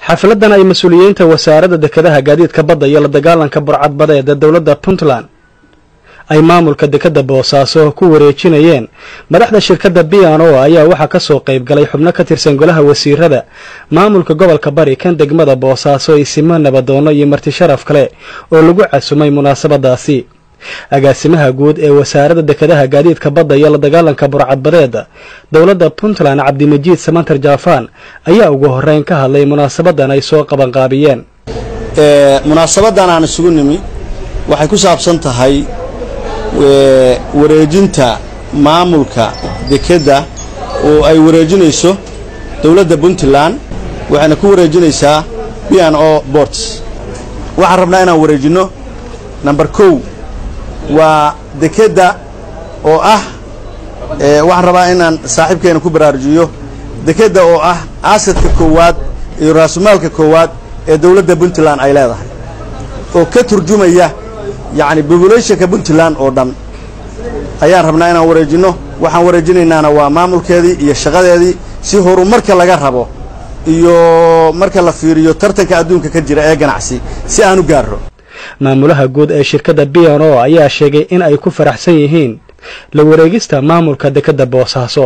xafladan ay mas-uuliyiinta wasaaradda dekedaha gaadiidka badda iyo la dagaalanka burcadbadeed ee dowladda puntland ay maamulka dekadda boosaaso ku wareejinayeen madaxda shirkadda biano ayaa waxaa ka soo qayb galay xubno ka tirsan golaha wasiirada maamulka gobolka bari kan degmada boosaaso isimo nabadoono iyo marti sharaf kale oo lagu casumay munaasabadaasi agaasimaha guud ee wasaaradda dekedaha gaadiidka badda iyo la dagaalanka burcadbadeeda dowladda puntland cabdimajiid samantar jaafaan ayaa ugu horeyn ka hadlay munaasabadan ay soo qabanqaabiyeen munaasabadan aan isugu nimi waxay ku saabsan tahay wareejinta maamulka dekedda oo ay wareejinayso dowladda puntland waxayna ku wareejinaysaa b n o borts waxaan rabnaa inaan wareejinno number kow waa dekedda oo ah waxaan rabaa inaan saaxiibkeena ku baraarujiyo dekedda oo ah aasadka koowaad iyo raasumaalka koowaad ee dowladda puntland ay leedahay oo ka turjumaya yacni bobulationka puntland oo dhan ayaan rabnaa inaan wareejinno waxaan wareejinaynaana waa maamulkeedii iyo shaqadeedii si horumarka laga rabo iyo marka la fiiriyo tartanka adduunka ka jira ee ganacsi si aan u gaarro maamulaha guud ee shirkadda b n o ayaa sheegay in ay ku faraxsan yihiin la wareegista maamulka dekedda boosaaso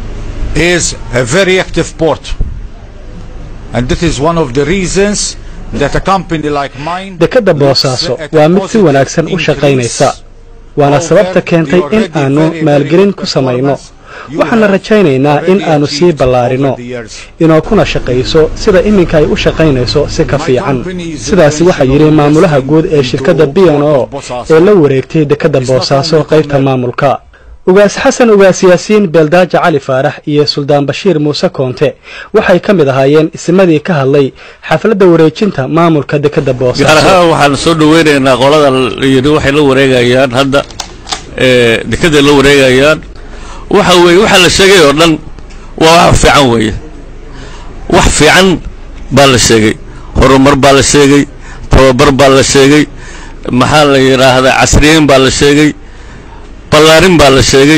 dekedda boosaaso waa mid si wanaagsan u shaqaynaysa waana sababta keentay in aanu maalgelin ku samayno waxaana rajaynaynaa in aanu sii ballaarinno inoo kuna shaqayso sida iminka ay u shaqaynayso si ka fiican sidaasi waxaa yidhi maamulaha guud ee shirkadda b n o ee la wareegtay dekedda boosaaso qaybta maamulka ugaas xasan ugaas yaasiin beeldaaja cali faarax iyo suldaan bashiir muuse koonte waxay ka mid ahaayeen isimadii ka hadlay xafladda wareejinta maamulka dekedda boosaaso gaar ahaan waxaan soo dhaweynaynaa qolada yidhi waxay la wareegayaan hadda dekedday la wareegayaan waxa weeye waxa la sheegay oo dhan waa wax fiican weeye wax fiican baa la sheegay horumar baa la sheegay tababar baa la sheegay maxaa la yidhaahdaa casriyeyn baa la sheegay ballaarin baa la sheegay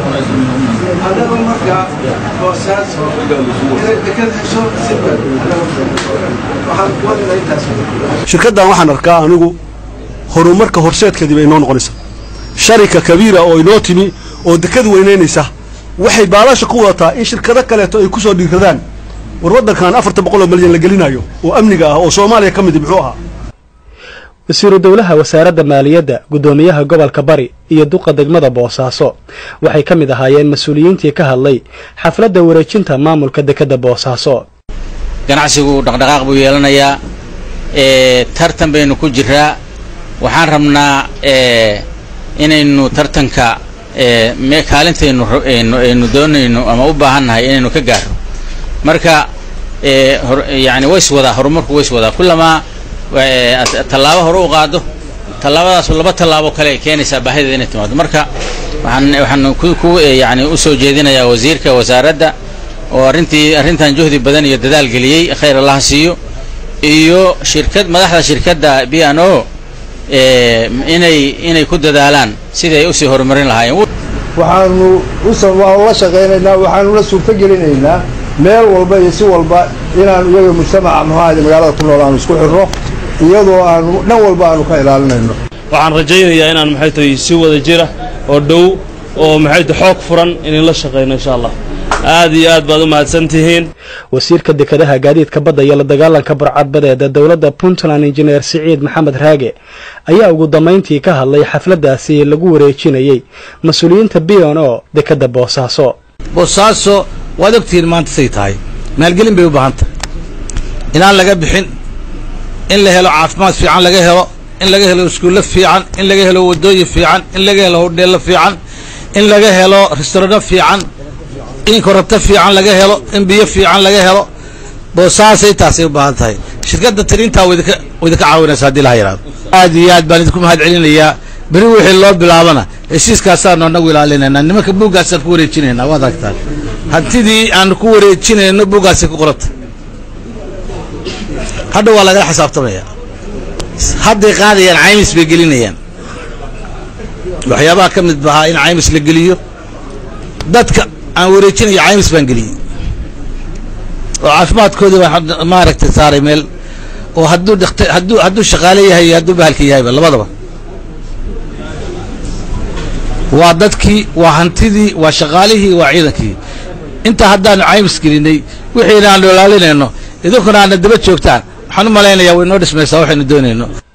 shirkaddan waxaan arkaa anigu horumarka horseedkeedii bay inoo noqonaysaa sharika kabiira oo inoo timi oo dekad weynaynaysa waxay baalasha ku wadataa in shirkado kaleeto ay ku soo dhiiradaan war waddankan afartan boqol oo malyan la gelinayo oo amniga ah oo soomaaliya ka midi muxuu ahaa wasiiru dowlaha wasaaradda maaliyadda guddoomiyaha gobolka bari iyo duqa degmada boosaaso waxay ka mid ahaayeen mas-uuliyiintii ka hadlay xafladda wareejinta maamulka dekedda boosaaso ganacsigu dhaqdhaqaaq buu yeelanayaa tartan baynu ku jiraa waxaan rabnaa inaynu tartanka kaalintaynu aynu doonayno ama u baahannahay inaynu ka gaarno marka yani ways wadaa horumarku ways wadaa kullamaa tallaabo hore u qaado tallaabadaasu laba tallaabo kale ay keenaysaa baahideeda inay timaado marka waxaan waxaan ku yani usoo jeedinayaa wasiirka wasaaradda oo arrintii arrintan juhdi badan iyo dadaal geliyey khayr allaha siiyo iyo shirkad madaxda shirkadda b n o inay inay ku dadaalaan sidii ay usii horumarin lahaayeen waxaanu waanu la shaqaynaynaa waxaanuna suurto gelinaynaa meel walba iyo si walba inaanu iyaga mujtamaca muxuahayde magaalada ku nool aanu isku xirno iyadoo aanu dhan walba aanu ka ilaalinayno waxaan rajaynayaa inaan maxay tahay si wada jira oo dhow oo maxay tahay xoog furan inaan la shaqayno insha allah aad iyo aad baad u mahadsan tihiin wasiirka dekedaha gaadiidka badda iyo la dagaalanka burcadbadeeda dowladda puntland injineer siciid maxamed raage ayaa ugu dambayntii ka hadlay xafladdaasi lagu wareejinayey mas-uuliyiinta b n o dekedda boosaaso boosaaso waad ogtihiin maanta say tahay maalgelin bay u baahan tahay inaan laga bixin in la helo caafimaad fiican laga helo in laga helo iskuullo fiican in laga helo waddooyin fiican in laga helo hodheello fiican in laga helo restaurano fiican in korabto fiican laga helo in biyo fiican laga helo boosaasay taasay u baahan tahay shirkadda tirintaa waydinka waydinka caawinaysa haddii laha yidhahdo aad iyo aad baan idinku mahad celinayaa beri wixii loo bilaabana heshiiskaasaanu annagu ilaalinaynaa nimanka buuggaasaan ku wareejinaynaa waad aragtaan hantidii aanu ku wareejinayno buuggaasay ku qoranta hadha waa lagala xisaabtamaya hadday qaadayaan caymis bay gelinayaan waxyaabaha ka mid bahaa in caymis la geliyo dadka aan wareejinayo caymis baan geliyey oo caafimaadkoodii baan maaragtay saaray meel oo hadduu dhakta hadduu hadduu shaqaale yahay iyo hadduu bahalka yahayba labadaba waa dadkii waa hantidii waa shaqaalihii waa ciidankii intaa haddaanu caymis gelinay wixiina aanu ilaalinayno idinkuna aadna daba joogtaan waxaan u malaynayaa way noo dhismaysaa waxaynu doonayno